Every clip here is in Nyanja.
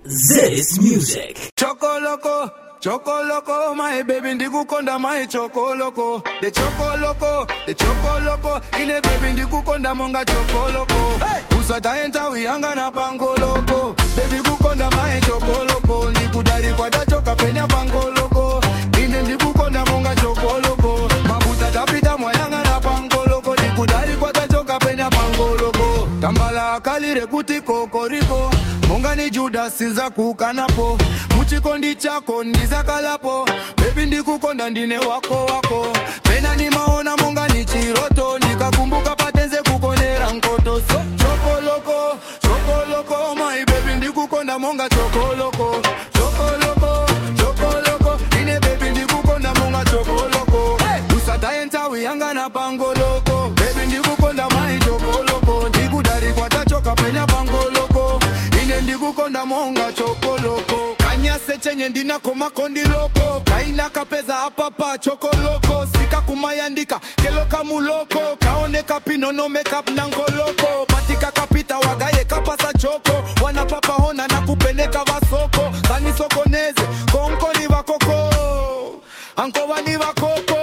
This music. Choco loco, choco loco, my baby ndikukonda my choco loco. The choco loco, the choco loco, ine baby ndikukonda monga choco loco. Hey! Usata enta uyanga na pango loco. Baby kukonda my choco loco, ndikudari kwada choka penya pango loco. Ine ndikukonda monga choco loco. Mabuta tapita mwayanga na pango loco, ndikudari kwada choka penya pango loco. Tambala akalire kuti kokoriko. Munga ni Judas nza kukanapo muchikondi chako ndizakalapo bebi ndikukonda ndine wako wako pena ni maona munga ni chiroto ndikakumbuka patenze kukonera nkoto so chokoloko chokoloko my baby ndikukonda monga chokoloko chokoloko chokoloko ine bebi ndikukonda monga chokoloko hey! usataenta wiyanga na pangoloko bebi ndikukonda mai chokoloko ndikudari kwatachoka penya pangoloko ine ndikukonda monga chokoloko kanyase chenye ndinako makondiloko kaina kapeza apapa chokoloko sika kumayandika keloka muloko kaoneka pinono makeup na ngoloko patika kapita wagaye kapasa choko wanapapa hona na kupeleka vasoko kanisokoneze konko ni vakoko ankova ni vakoko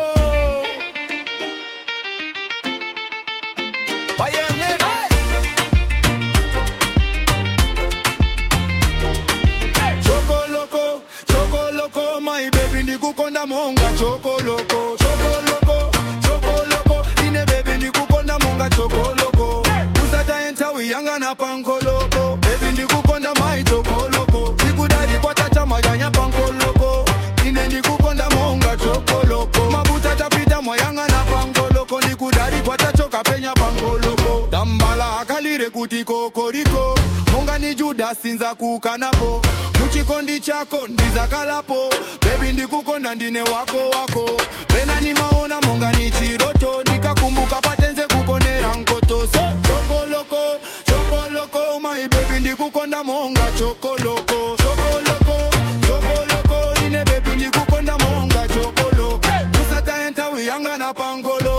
Bayenge, hey! Chokoloko, chokoloko, my baby ndikukonda monga chokoloko, chokoloko, chokoloko, ine baby ndikukonda monga chokoloko. Usata enta wiyanga na pankoloko, baby ndikukonda my chokoloko. Sikudari kwa tata maganya pankoloko, ine ndikukonda monga chokoloko. Mabuta tapita mwayanga na pankoloko, ndikudari kwa tachoka penya pankoloko. Tambala akalire kuti kokoriko, monga ni Judas nza kukanapo muchikondi chako ndizakalapo bebi ndikukonda ndine wako wako pena ni maona monga ni chiroto ndikakumbuka patenze kukonera nkoto so chokoloko chokoloko my baby ndikukonda monga chokoloko chokoloko chokoloko ine bebi ndikukonda monga chokoloko usataenta wiyanga na pangolo